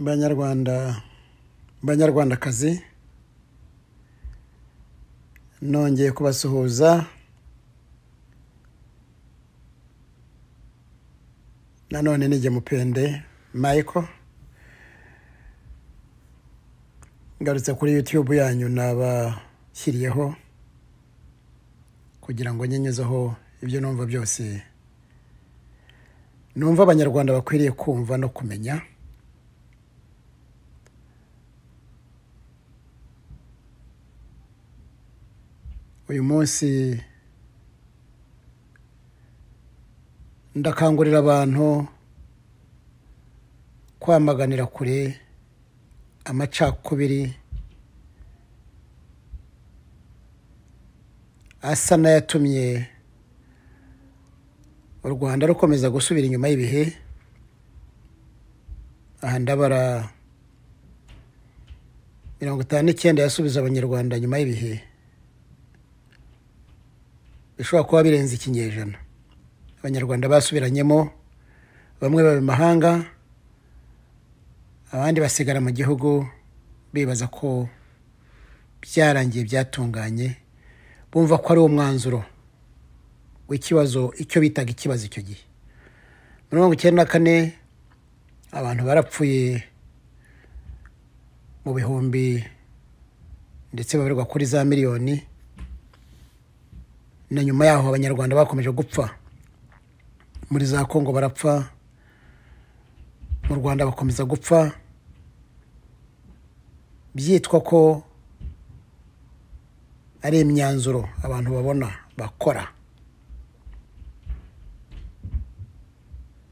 banyarwanda banyarwandakazi nongeye kubasuhuza nanone nijye mupende michael ngarutse kuri youtube yanyu nabashyiriyeho kugira ngo nyenyuzeho ibyo numva byose numva abanyarwanda bakwiriye kumva no kumenya uyu munsi ndakangurira abantu kwamaganira kure amacakubiri asa n'ayatumye u rwanda rukomeza gusubira inyuma y'ibihe aha ndabara mirongo itanu n'icyenda yasubije abanyarwanda nyuma y'ibihe bishobora kuba birenze ikinyejana abanyarwanda basubiranyemo bamwe baba imahanga abandi basigara mu gihugu bibaza ko byarangiye byatunganye bumva ko ari wo mwanzuro w'ikibazo icyo bitaga ikibazo icyo gihe mirongo icyenda na kane abantu barapfuye mu bihumbi ndetse babarirwa kuri za miliyoni na nyuma yaho abanyarwanda bakomeje gupfa muri za kongo barapfa mu rwanda bakomeza gupfa byitwa ko ari imyanzuro abantu babona bakora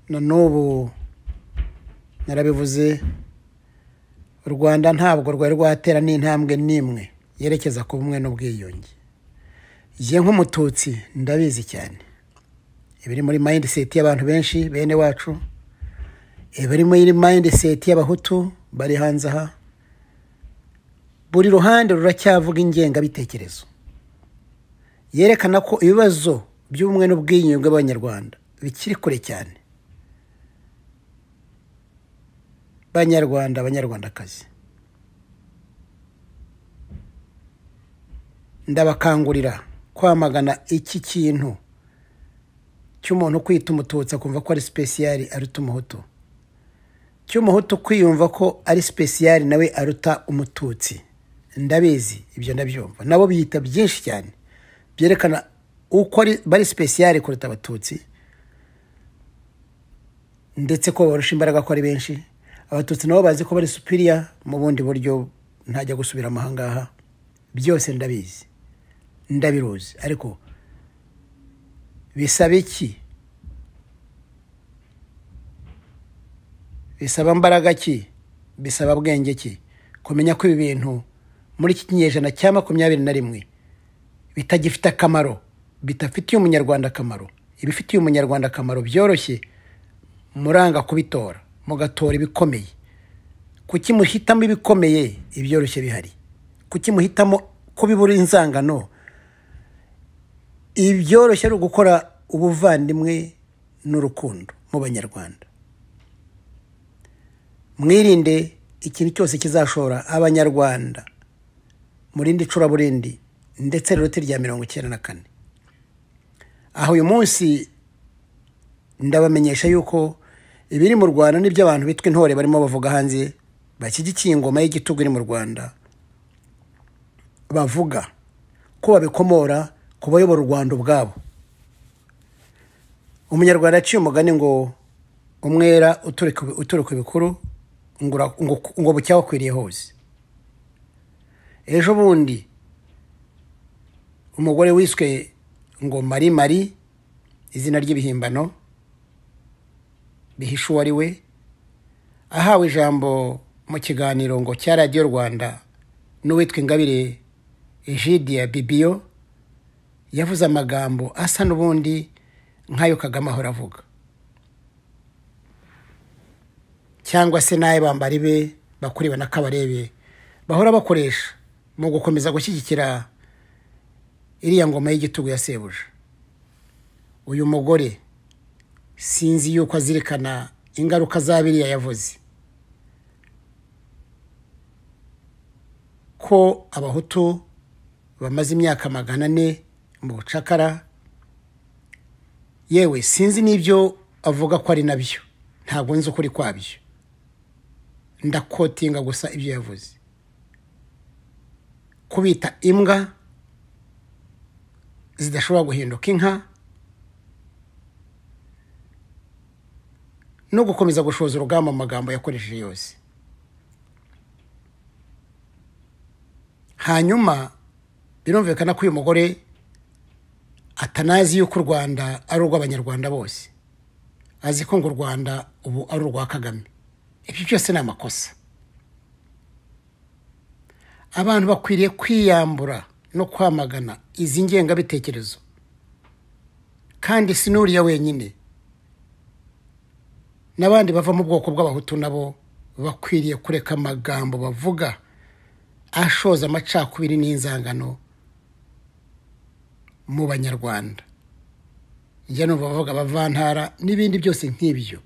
na n'ubu narabivuze u rwanda ntabwo rwari rwatera n'intambwe n'imwe yerekeza ku bumwe n'ubwiyunge njye nk'umututsi ndabizi cyane ibiri muri mayindi seti y'abantu benshi bene wacu ibiri muri mayindi seti y'abahutu bari hanze aha buri ruhande ruracyavuga ingengabitekerezo yerekana ko ibibazo by'ubumwe n'ubwiyunge bw'abanyarwanda bikiri kure cyane banyarwanda abanyarwandakazi ndabakangurira kwamagana iki kintu cy'umuntu kwita umututsi akumva ko ari sipesiyari aruta umuhutu cy'umuhutu kwiyumva ko ari sipesiyari nawe aruta umututsi ndabizi ibyo ndabyumva nabo biyita byinshi cyane byerekana uko bari sipesiyari kuruta abatutsi ndetse ko barusha imbaraga ko ari benshi abatutsi nabo bazi ko bari supiriya mu bundi buryo ntajya gusubira ahangaha byose ndabizi ndabiruzi ariko bisaba iki bisaba mbaraga ki bisaba bwenge ki kumenya ko ibi bintu muri iki kinyejana cya makumyabiri na rimwe bitagifite akamaro bidafitiye umunyarwanda akamaro ibifitiye umunyarwanda akamaro byoroshye muranga kubitora mugatora ibikomeye kuki muhitamo ibikomeye ibyoroshye bihari kuki muhitamo ko bibura inzangano ibi byoroshye ari ugukora ubuvandimwe n'urukundo mu banyarwanda mwirinde ikintu cyose kizashora abanyarwanda mu rindi icuraburindi ndetse n'uruti rya mirongo icyenda na kane aho uyu munsi ndabamenyesha yuko ibiri mu rwanda n'ibyo abantu bitwa intore barimo bavuga hanze bashyigikiye ingoma y'igitugu iri mu rwanda bavuga ko babikomora ku bayobora u rwanda ubwabo umunyarwanda yaciye umugani ngo umwera uturika ibikuru ngo bucyaho akwiriye hose ejo bundi umugore wiswe ngo mari mari izina ry'ibihimbano bihisha uwo ari we ahawe ijambo mu kiganiro ngo cya radiyo rwanda n'uwitwa ingabire egidiya bibiyo yavuze amagambo asa n'ubundi nk'ayo kagame ahora avuga cyangwa se n'ayo bambari be bakuriwe na kabarebe bahora bakoresha mu gukomeza gushyigikira iriya ngoma y'igitugu ya sebuja uyu mugore sinzi yuko azirikana ingaruka za biriya yavuze ko abahutu bamaze imyaka magana ane mu bucakara yewe sinzi n'ibyo avuga ko ari nabyo ntabwo nzi ukuri kwabyo ndakotinga gusa ibyo yavuze kubita imbwa zidashobora guhinduka inka no gukomeza gushoza urugamba mu magambo yakoresheje yose hanyuma birumvikana ko uyu mugore atanazi yuko u rwanda ari urw'abanyarwanda bose azi ko ngo u rwanda ubu ari urwa kagame ibyo byose ni amakosa abantu bakwiriye kwiyambura no kwamagana izi ngengabitekerezo kandi sinuriya wenyine n'abandi bava mu bwoko bw'abahutu nabo bakwiriye kureka amagambo bavuga ashoza amacakubiri n'inzangano mu banyarwanda njya numva bavuga abavantara n'ibindi byose nk'ibyo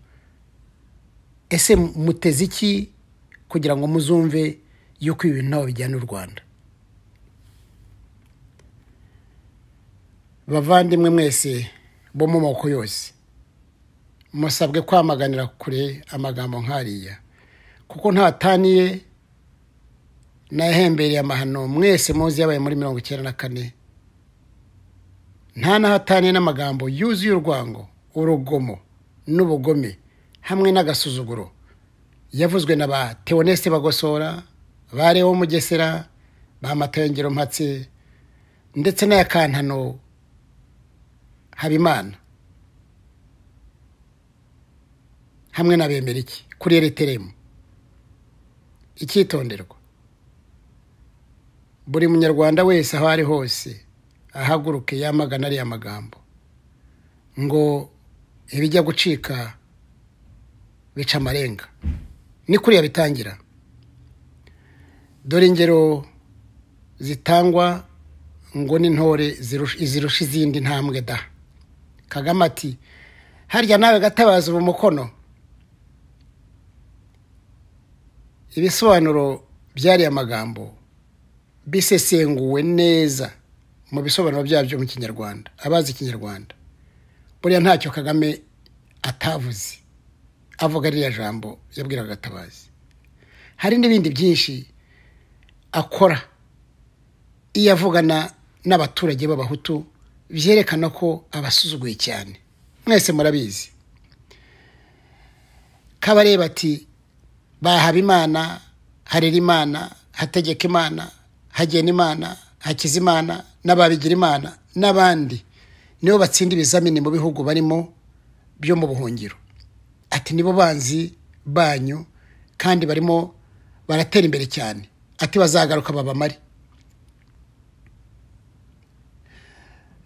ese muteze iki kugira ngo muzumve yuko ibi bintu ntaho bijyana u rwanda bavandimwe mwese bo mu moko yose musabwe kwamaganira kure amagambo nk'ariya kuko ntataniye nahembereye amahano mwese muzi yabaye muri mirongo icyenda na kane nta nahataniye n'amagambo yuzuye urwango urugomo n'ubugome hamwe n'agasuzuguro yavuzwe na ba teoneste bagosora ba leo mugesera ba matayongero mpatse ndetse n'aya kantano habimana hamwe na bemeriki kuri ereteremu icyitonderwa buri munyarwanda wese aho ari hose ahaguruke yamagana ariya magambo ngo ibijya gucika bica amarenga ni kuriya bitangira dore ingero zitangwa ngo n'intore zirusha izindi ntambwe da kagame ati harya nawe gatabaza ubu mukono ibisobanuro by'ariya magambo bisesenguwe neza mu bisobanuro byabyo mu kinyarwanda abazi ikinyarwanda buriya ntacyo kagame atavuze avuga ririya jambo yabwiraga gatabazi hari n'ibindi byinshi akora iyo avugana n'abaturage b'abahutu byerekana ko abasuzuguye cyane mwese murabizi kabareba ati bahaba imana harera imana hategeka imana hagena imana hakiza imana n'ababigira imana n'abandi nibo batsinda ibizamini mu bihugu barimo byo mu buhungiro ati nibo banzi banyu kandi barimo baratera imbere cyane ati bazagaruka babamare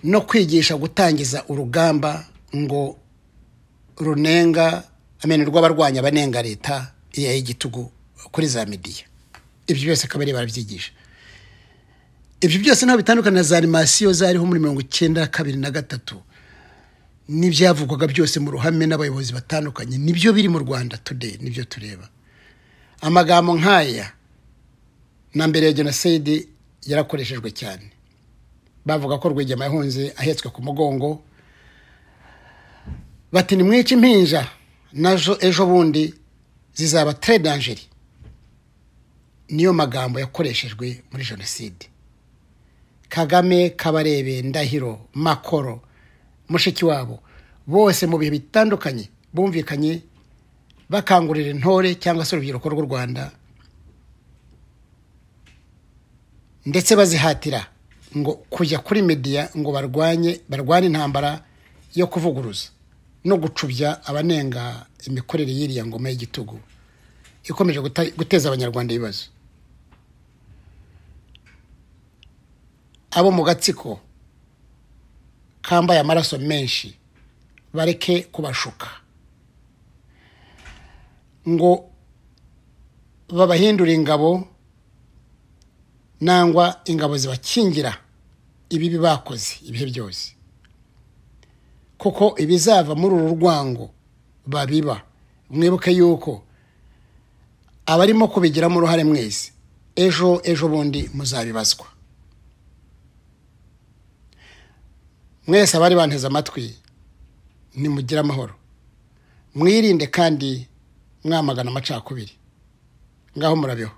no kwigisha gutangiza urugamba ngo runenga amenyo rw'abarwanya abanenga leta iya y'igitugu kuri za mediya ibyo byose akaba barabyigisha ibyo byose ntabwo bitandukana na za animasiyo zariho muri mirongo icyenda kabiri na gatatu n'ibyavugwaga byose mu ruhame n'abayobozi batandukanye nibyo biri mu rwanda today nibyo tureba amagambo nk'aya na mbere ya jenoside yarakoreshejwe cyane bavuga ko rwigema yahunze ahetswe ku mugongo bati ni mwica impinja nazo ejo bundi zizaba teredangeri niyo magambo yakoreshejwe muri jenoside kagame kabarebe ndahiro makoro mushiki wabo bose mu bihe bitandukanye bumvikanye bakangurira intore cyangwa se urubyiruko rw'u rwanda ndetse bazihatira ngo kujya kuri mediya ngo barwanye barwane intambara yo kuvuguruza no gucubya abanenga imikorere y'iriya ngoma y'igitugu ikomeje guteza abanyarwanda ibibazo abo mu gatsiko kambaye amaraso menshi bareke kubashuka ngo babahindure ingabo nangwa ingabo zibakingira ibibi bakoze ibihe byose kuko ibizava muri uru rwango babiba mwibuke yuko abarimo kubigiramo uruhare mwese ejo ejo bundi muzabibazwa mwese abari banteze amatwi nimugire amahoro mwirinde kandi mwamagana amacakubiri ngaho murabeho